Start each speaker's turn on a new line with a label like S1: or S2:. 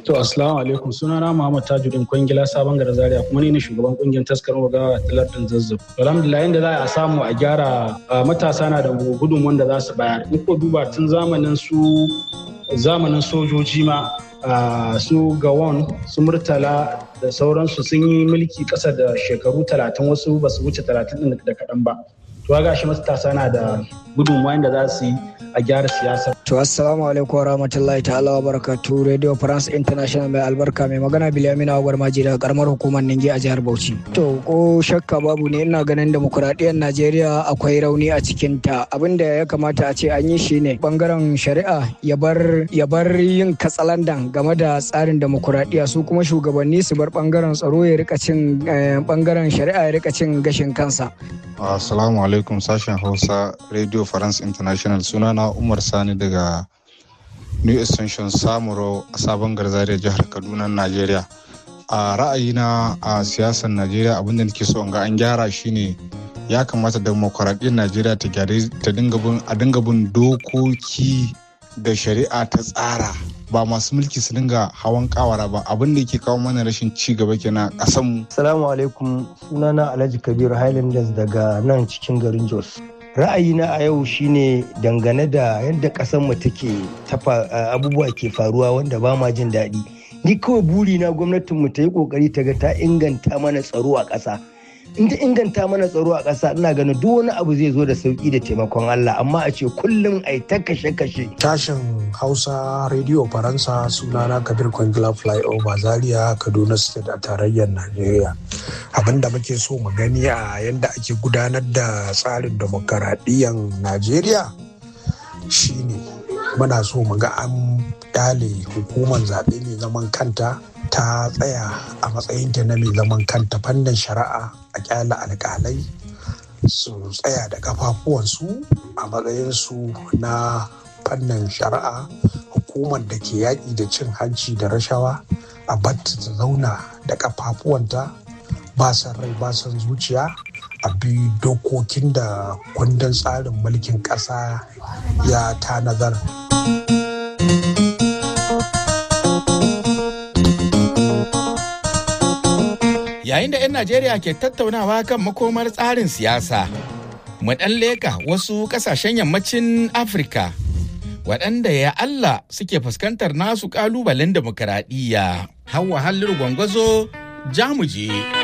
S1: To assalamu alaikum sunana Muhammad Tajuddin Kwangila Sabon Gada Zaria kuma ni ne shugaban kungiyar taskar wagawa ta lardin zazzab. Alhamdulillah yanda za a samu a gyara matasa na da gudun wanda za su bayar. In ko duba tun zamanin su zamanin sojoji ma su gawon su murtala da sauransu sun yi mulki ƙasa da shekaru talatin wasu ba su wuce talatin ɗin da kaɗan ba. To ga shi matasa na da gudunmawa da za su yi a gyara siyasa.
S2: To assalamu alaikum wa rahmatullahi ta'ala wa barakatu Radio France International mai albarka mai magana Bilamina Agwar Maji daga karamar hukumar Ninge a jihar Bauchi. To ko shakka babu ne ina ganin demokuraɗiyyar Najeriya akwai rauni a cikin ta abinda ya kamata a ce an yi shi ne bangaren shari'a ya bar ya bar yin katsalandan game da tsarin demokuraɗiyya su kuma shugabanni su bar bangaren tsaro ya rika cin bangaren shari'a ya rika cin gashin kansa.
S3: Assalamu alaikum sashen Hausa Radio France International sunana Umar Sani daga New Extension Samuro a sabon garzariya jihar Kaduna, Najeriya. A ra'ayina a siyasar Najeriya abinda nake so ga an gyara shine ya kamata demokuraɗiyyar Najeriya ta dinga bin a dinga bin dokoki da shari'a ta tsara ba masu mulki su dinga hawan kawara ba abin da yake kawo mana rashin ci gaba kenan a mu.
S4: Assalamu alaikum sunana Alhaji Kabiru Highlanders daga nan cikin garin Jos. Ra'ayina a yau shine dangane da yadda mu take tafa abubuwa ke faruwa wanda ba ma jin daɗi. Ni kawai burina gwamnatinmu ta yi ƙoƙari ta ga ta inganta mana tsaro a ƙasa. in ta inganta mana tsaro a ƙasa ina ganin duk wani abu zai zo da sauki da taimakon Allah amma a ce kullum ai ta kashe-kashe.
S5: Tashin Hausa Radio Faransa sunana Kabir Kwangila Flyover Zaria Kaduna State a tarayyar Najeriya. Abin da muke so mu gani a yadda ake gudanar da tsarin demokaradiyyar Najeriya shine muna so mu ga an kyale hukumar zaɓe mai zaman kanta ta tsaya a matsayinta na mai zaman kanta fannin shari'a a kyala alkalai su tsaya da kafafuwansu a matsayinsu na fannin shari'a hukumar da ke yaƙi da cin hanci da rashawa a batta ta zauna da kafafuwanta ba san rai ba san zuciya a bi dokokin da kundin tsarin mulkin ƙasa ya tanadar.
S6: yayin da 'yan Najeriya ke tattaunawa kan makomar tsarin siyasa. Mu ɗan leka wasu ƙasashen yammacin Afirka waɗanda ya Allah suke fuskantar nasu ƙalubalen demokaradiyya. Hauwa halliru gwangwazo jamuje.